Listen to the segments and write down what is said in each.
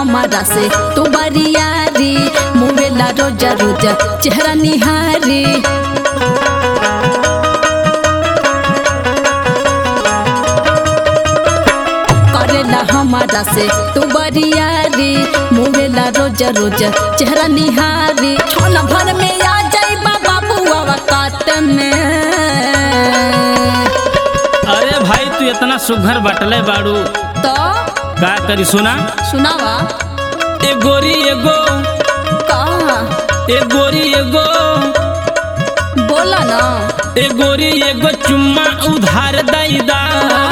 हमारा से तू बरियारी मुवेला रोजा रोजा चेहरा निहारी करेला हमारा से तू बरियारी मुवेला रोजा रोजा चेहरा निहारी छोन भर में आ जाई बाबा बुआ काट में अरे भाई तू इतना सुघर बटले बाड़ू तो का करी सुना सुनावा ए गोरी एगो कहा ए गोरी एगो बोला ना ए गोरी एगो चुम्मा उधार दैदा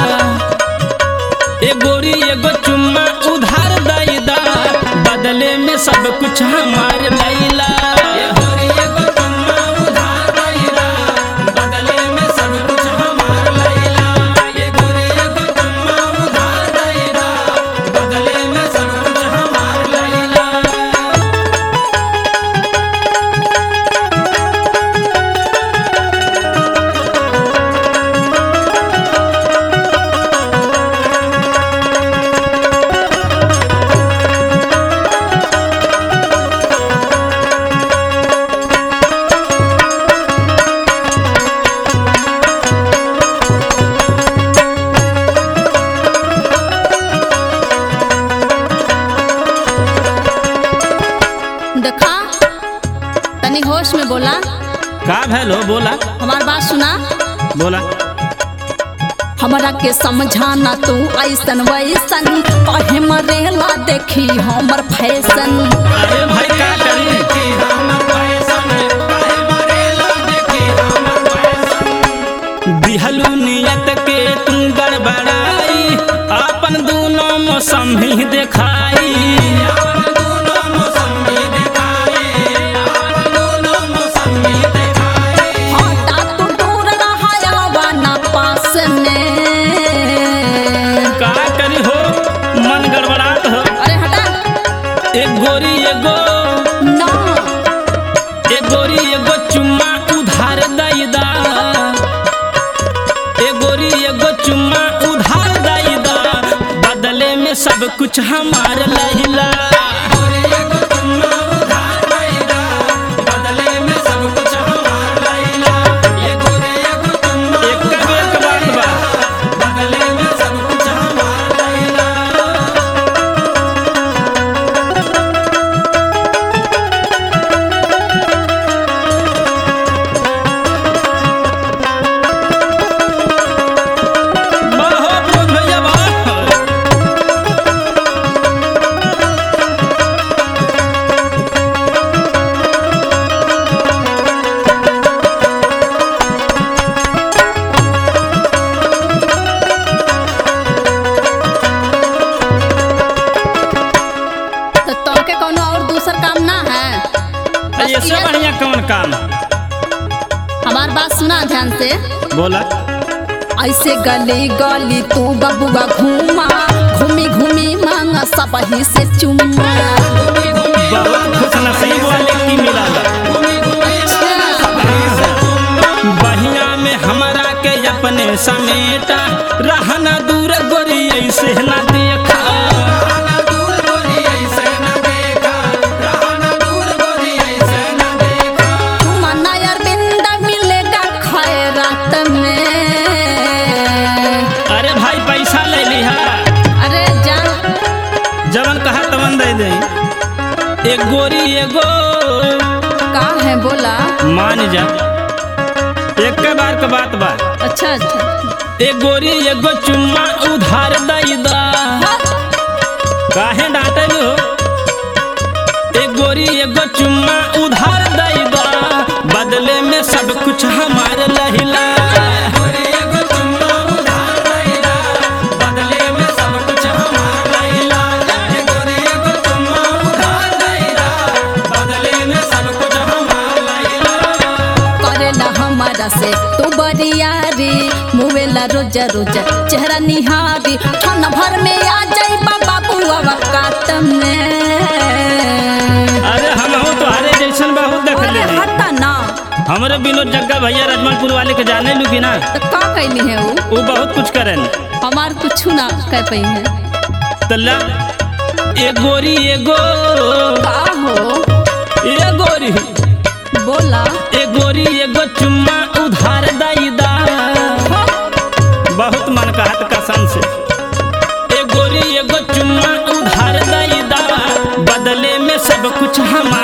ए गोरी एगो चुम्मा उधार दैदा बदले में सब कुछ हमार लैला ए गोरी एगो चुम्मा उधार दैदा बदले में सब कुछ हमार लैला ए गोरी एगो चुम्मा उधार दैदा बदले में सब कुछ हमार लैला देखा तनी होश में बोला का भैलो बोला हमार बात सुना बोला हमरा के समझाना तू ऐसन वैसन कहे मरेला देखी हमर फैशन अरे भाई का करी दिहलू नियत के तुम गड़बड़ाई अपन दोनों मौसम ही दिखाई हटा तू दूर रहा ना पास में का करी हो मन गड़बड़ात हो अरे हटा एक गोरी एगो ना एक गोरी एगो चुम्मा उधार दैदा एक गोरी एगो चुम्मा उधार दैदा बदले में सब कुछ हमार लहिला एक के एक बात बा बाहो बोल भैया बाहो तो तोके कोनो और दूसर काम ना है अरे ये सब बढ़िया कौन काम हमार बात सुना ध्यान से बोला ऐसे गली गली तू बबुआ घूमा घूमी घूमी मांगा सब ही से चुम्मा बहुत खुश नसीब वाले की मिला बहिया में हमारा के अपने समेटा रहना दूर गोरी ऐसे ना देखा मना यार बिंदा मिलेगा खैरात में अरे भाई पैसा ले लिहा अरे जा जवन कहा तवन दे दे एक गोरी एगो का है बोला मान जा एक के बार के बात बा अच्छा अच्छा एक गोरी एगो चुम्मा उधार दई दा काहे डांटे हो एक गोरी एगो चुम्मा उधार दई दा बदले में सब कुछ हमार लहिला करेला हमारा से तू बरियारी मुवेला रोजा रोजा चेहरा निहारी क्षण भर में आ जाई बाबा बुआ कात में अरे हम हो तुम्हारे जैसन बहुत देख अरे ले हटा ना हमारे विनोद जग्गा भैया रजमनपुर वाले के जाने लू कि ना तो का कैली है वो वो बहुत कुछ करेन हमार कुछ ना कह पई है तल्ला ए गोरी एगो का हो ए गोरी बोला ए गोरी एगो चुम्मा उधार दैदा बहुत मन कहत कसम से ए गोरी एगो चुम्मा उधार दैदा बदले में सब कुछ हम